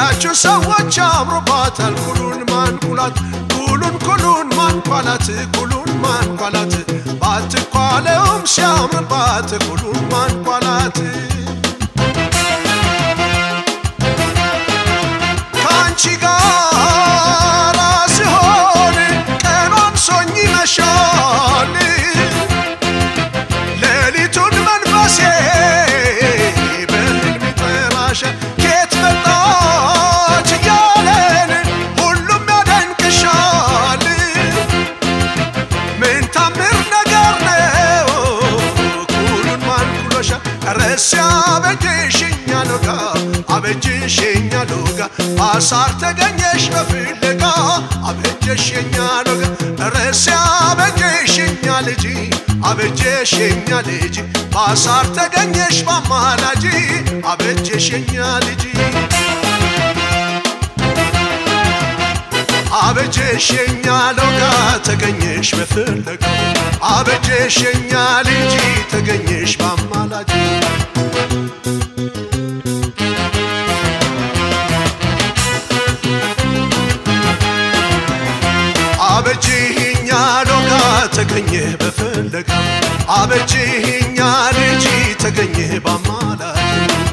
ያችን ሰዎች አምሮባታል ኩሉን ማንኩላት ኩሉን ኩሉን ማንኳላት ኩሉን ማንኳላት ባትኳለውም ሲያምርባት ኩሉን ማንኳላት ከአንቺ ጋር ሲሆን ቀኗን ሶኝ ይመሻል ሌሊቱን መንፈሴ በህልም ይጠራሻል ኬት መጣች እያለን ሁሉም ያደንቅሻል ምን ታምር ነገር ነው ኩሉን ማንኩሎሻል ረስ አበጀሽኛ ሎጋ አበጀሽኛ ሎጋ አሳር ተገኘሽ በፍለጋ አበጀሽኛ ሎጋ ረስ አበጀሽኛ ልጅ አበጀሽኛ ልጅ በአሳር ተገኘሽ በአማላጅ አበጀሽኛ ልጅ አበጀሽኛ ሎጋ ተገኘሽ በፍለጋ አበጀሽኛ ልጅ ተገኘሽ በአማላጅ አበጅህኛ ሎጋ ተገኘ በፍለጋ አበጅህኛ ልጅ ተገኘ በአማላጅ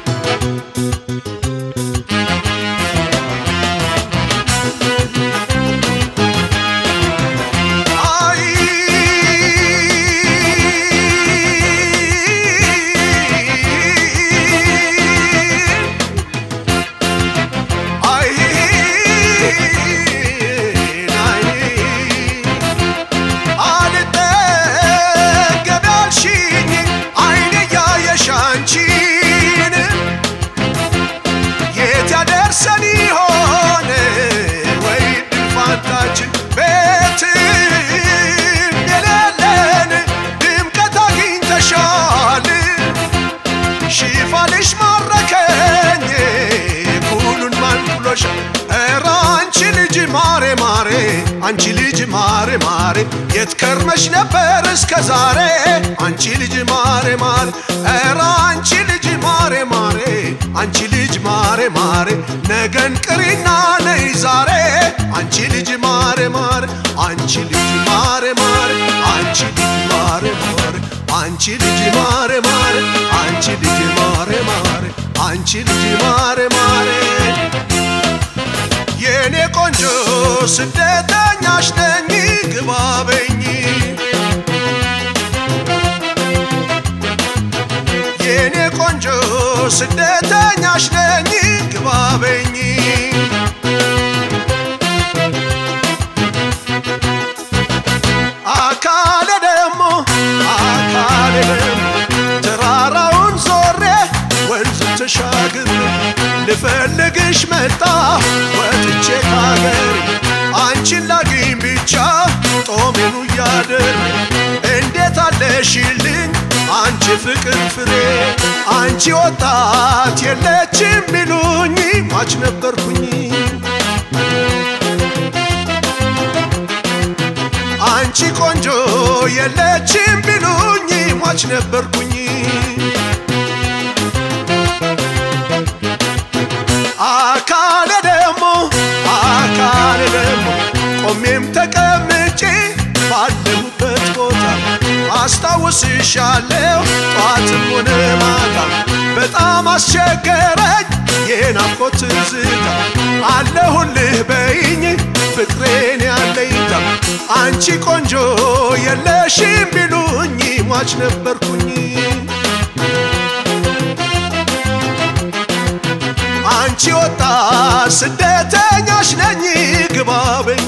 አይ አይ ናይ አልጠገብ ያልሽኝ አይኔ እያየሽ አንቺን የት ያደርሰን ይሆን ወይ ድንፋታችን ቤትም የሌለን ድምቀት አግኝተሻል ሽፋንሽ ማረከኝ ኩሉን ማንኩሎሽ ኧረ አንቺ ልጅ ማሬ ማሬ አንቺ ልጅ ማሬ ማሬ የት ከርመሽ ነበር እስከ ዛሬ አንቺ ልጅ ማሬ ማሬ ኧረ አንቺ ልጅ ማሬ ማሬ አንቺ ልጅ ማሬ ማሬ ነገን ቅሪና ነይ ዛሬ አንቺ ልጅ ማሬ ማሬ አንቺ ልጅ ማሬ ማሬ አንቺ ልጅ ማሬ ማሬ አንቺ ልጅ ማሬ ማሬ አንቺ ልጅ ማሬ ማሬ አንቺ ልጅ ማሬ ማሬ የኔ ቆንጆ ስደተኛሽ ነኝ ግባበኝ የኔ ቆንጆ ስደተኛሽ ነኝ ግባበኝ አካሌ ደግሞ አካሌ ደግሞ ተራራውን ዞሬ ወንዝ ተሻግር ልፈልግሽ መጣ ወጥቼ ካገር አንቺን ላግኝ ብቻ ጦሜኑ እያደር እንዴት አለሽልኝ አንቺ ፍቅር ፍሬ አንቺ ወጣት የለችም ቢሉኝ ሟች ነበርኩኝ አንቺ ቆንጆ የለችም ቢሉኝ ሟች ነበርኩኝ አካሌ ደግሞ አካሌ ደግሞ ቆሜም ተቀምጬ ባለሁበት ቦታ አስታውስሻለሁ ጧትም ሆነ ማታ በጣም አስቸገረኝ የናፍቆት ትዝታ አለሁልህ በይኝ ፍቅሬን ያለኝታ አንቺ ቆንጆ የለሽም ቢሉኝ ሟች ነበርኩኝ አንቺ ወጣ ስደተኛሽ ነኝ ግባበኝ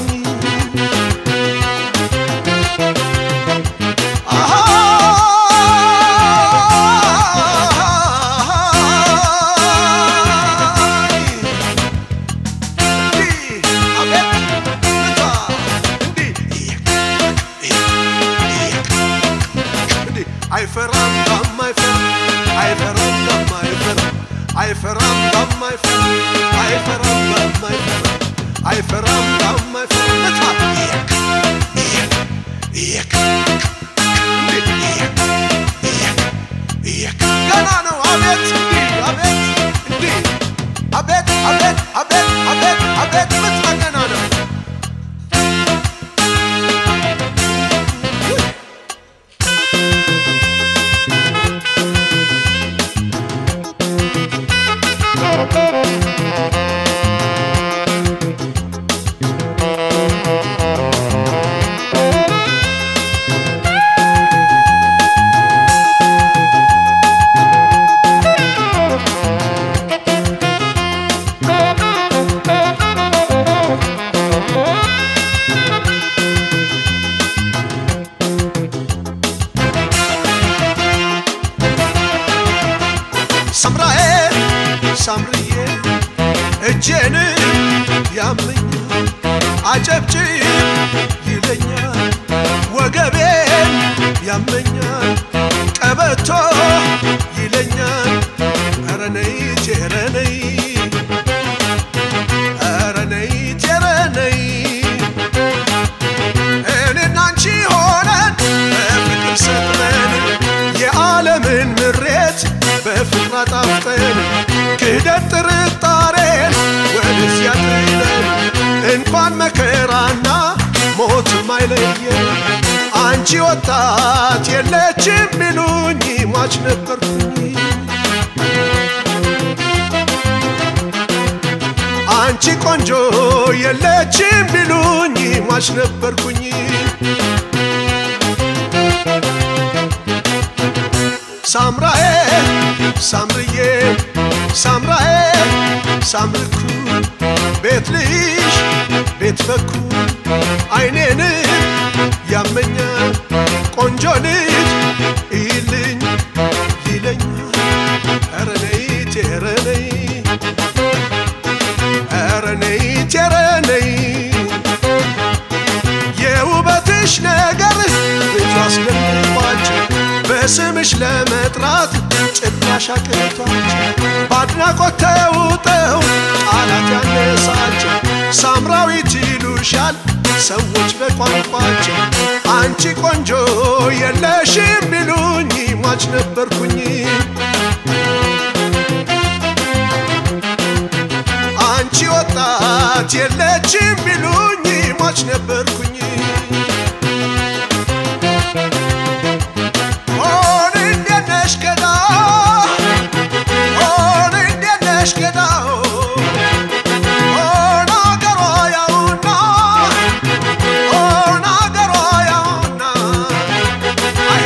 አሃ አይፈራም ዳም አይፈራም አይፈራም ዳም አይፈራም አይፈራም ዳም አይፈራም አይፈራም ዳም አይፈራም አይፈራም ዳም አይፈራም እታ ገና ነው አቤት እንዲህ አቤት እንዲህ አቤት አቤት አቤት ሳምርዬ እጄን ያመኛል አጨብጭብ ይለኛል ወገቤን ያመኛል ቀበቶ ይለኛል ኧረ ነይ ኧረ ነይ ኧረ ነይ ኧረ ነይ እኔና አንቺ ሆነን በፍቅር ሰጥመን የዓለምን ምሬት በፍቅር አጣፍጠን ክህደት ጥርጣሬን ወደዚያ ጥለን እንኳን መከራና ሞትም አይለየን አንቺ ወጣት የለችም ቢሉኝ ሟች ነበርኩኝ አንቺ ቆንጆ የለችም ቢሉኝ ሟች ነበርኩኝ ሳምራዬ ሳምርዬ ሳምራዬ ሳምርኩ ቤት ልሽ ቤት በኩ አይኔን ያመኛል ቆንጆ ልጅ ይልኝ ይለኛል ኧረ ነይ ኧረ ነይ ኧረ ነይ ኧረ ነይ የውበትሽ ነገር ብዙ አስደንቋቸው በስምሽ ለመጥራት ጭራሽ አቅቷቸው በአድናቆት ተውጠው ቃላት ያነሳቸው ሳምራዊት ይሉሻል ሰዎች በቋንቋቸው አንቺ ቆንጆ የለሽም ቢሉኝ ሟች ነበርኩኝ አንቺ ወጣት የለችም ቢሉኝ ሟች ነበርኩኝ ሆን እንዴት ነሽ ገዳ ሆን እንዴት ነሽ ገዳ ሆን አገሯ ያውና ሆን አገሯ ያውና አሄ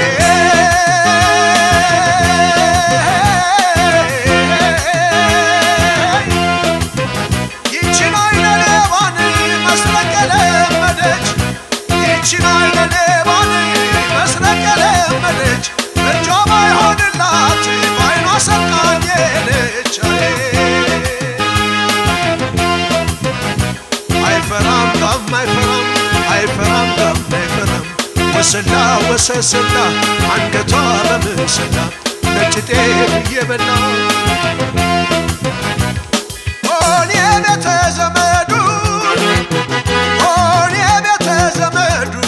ይችን አይነ ሌባን መስረቅ የለመደች ይችን አይነ ሌባን መስረቅ የለመደች እጇ ባይሆንላት ባይኗ ሰርቃኝ ሄደች አይፈራም ጋም አይፈራም አይፈራም ጋም አይፈራም ወሰላ ወሰሰላ አንገቷ በምስላ ነጭ ጤፍ እየበላ ሆን የቤተ ዘመዱ ሆን የቤተ ዘመዱ